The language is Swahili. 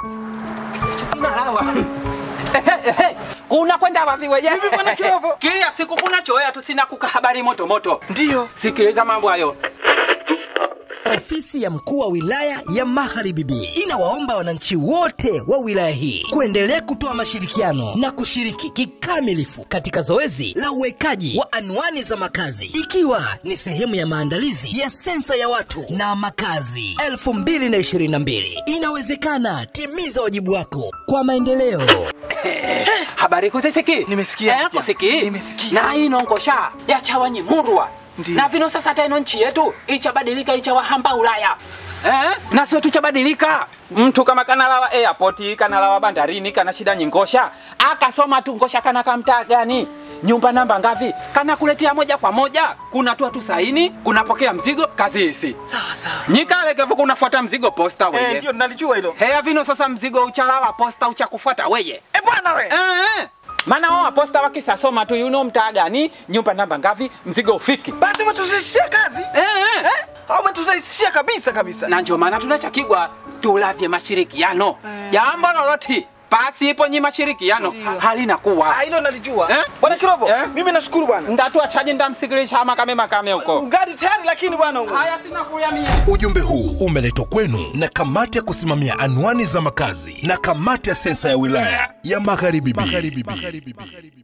Inalawa. Ehe, ehe. kuna kwenda wapi weje? Vipi bwana Kirobo? Kila siku kuna choea tu sina kuka habari moto moto. Ndiyo. Sikiliza mambo hayo. Ofisi ya mkuu wa wilaya ya Magharibi B inawaomba wananchi wote wa wilaya hii kuendelea kutoa mashirikiano na kushiriki kikamilifu katika zoezi la uwekaji wa anwani za makazi ikiwa ni sehemu ya maandalizi ya sensa ya watu na makazi 2022. Inawezekana, timiza wajibu wako kwa maendeleo. habari kuzisiki Nimesikia. eh, kusiki Nimesikia. na inongosha yachawanyi murwa Ndiyo. na vino sasa taino nchi yetu ichabadilika ichawahamba ulaya Eh? na sio tuchabadilika mtu kama kanalawa airport kanalawa bandarini kana shida nyingosha akasoma tu ngosha kana kamtaa gani nyumba namba ngavi kana kuletea moja kwa moja kuna tu tu saini kunapokea mzigo kazi hisi Sawa sawa. nyikalekevo kunafuata mzigo posta Eh, weye ndio nalijua hilo. heya vino sasa mzigo uchalawa posta uchakufuata weye Eh, bwana we. Eh, maana wao aposta wakisasoma tu yuno mtaa gani nyumba namba ngavi mzigo ufiki Basi umeturahisishia kazi. eh, eh. Eh? Au umeturahisishia kabisa kabisa. na ndio maana tunachakigwa tulavye mashirikiano jambo loloti pasipo nyi mashirikiano Ndiyo. halina kuwa Ah, hilo nalijua. Eh? Bwana Kirobo, Eh? mimi nashukuru bwana. ndatuachaji ndamsikilisha makame makame huko Ungadi tayari lakini bwana ungu. haya sina kuya mie Ujumbe huu umeletwa kwenu na kamati ya kusimamia anwani za makazi na kamati ya sensa ya wilaya ya Magharibi B.